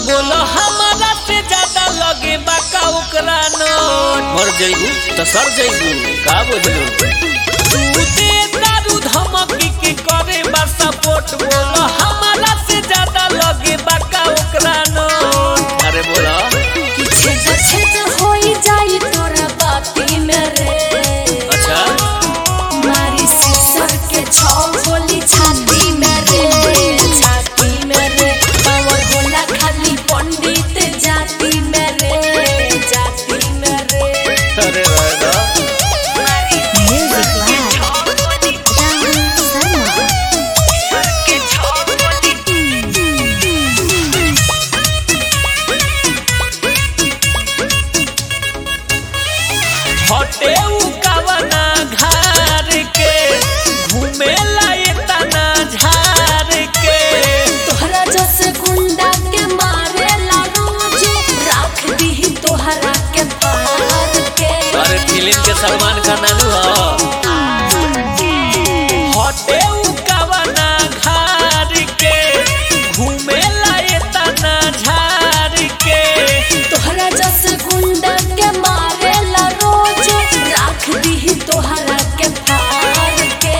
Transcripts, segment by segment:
बोलो हमारा से ज्यादा लगे बाका ओकरा नोट मर जइबू त सर जइबू का बुझलू तू दे दारू धमकी के करे बा सपोर्ट बोलो हमारा से ज्यादा लगे बाका ओकरा नोट अरे बोला कि छेद छेद होई जाई तोरा बाती में रे अच्छा मारी सिसर के छौ गोली छाती में रे छाती में रे पावर होला खाली पंडित जाति में रे जाति में रे अरे राजा म्यूजिक लाइव राहुल शर्मा हटे उ कवना घर के घूमे लाए तना झार के तोहरा जस गुंडा के मारे ला रोज राख दी तोहरा के पार के अरे फिल्म के सलमान खान नानू ह हटे उ कवना घर के घूमे लाए तना झार के तोहरा जस गुंडा के मारे ला रोज राख दी तोहरा के पार के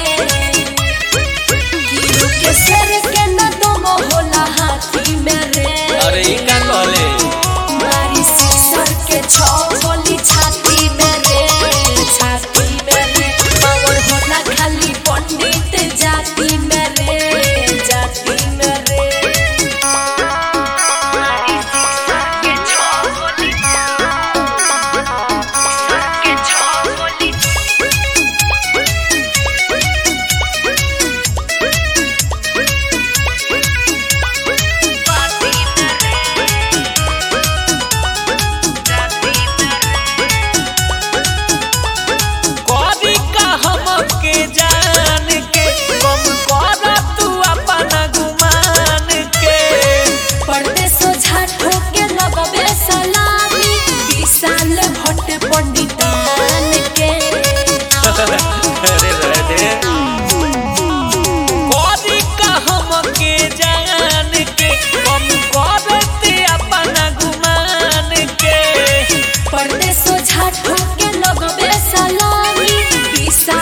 कीड़ू के सर के न दम होला हाथी में रे अरे ई का कहले मारी सिसर के छौ गोली छाती में रे छाती में रे पावर होला खाली पंडित जाति में रे जाति में रे मारी सिसर के छौ गोली सिसर के छौ गोली जाति में रे जाति में करी का हमके जान के कम कर तू अपना गुमान के पर्दे सोझा ठोके लगबे सलामी विशाल भट्ट पंडितान के अरे राधे करी का हमके जान के कम करते अपना गुमान के पर्दे सोझा ठोके लगबे सलामी विशाल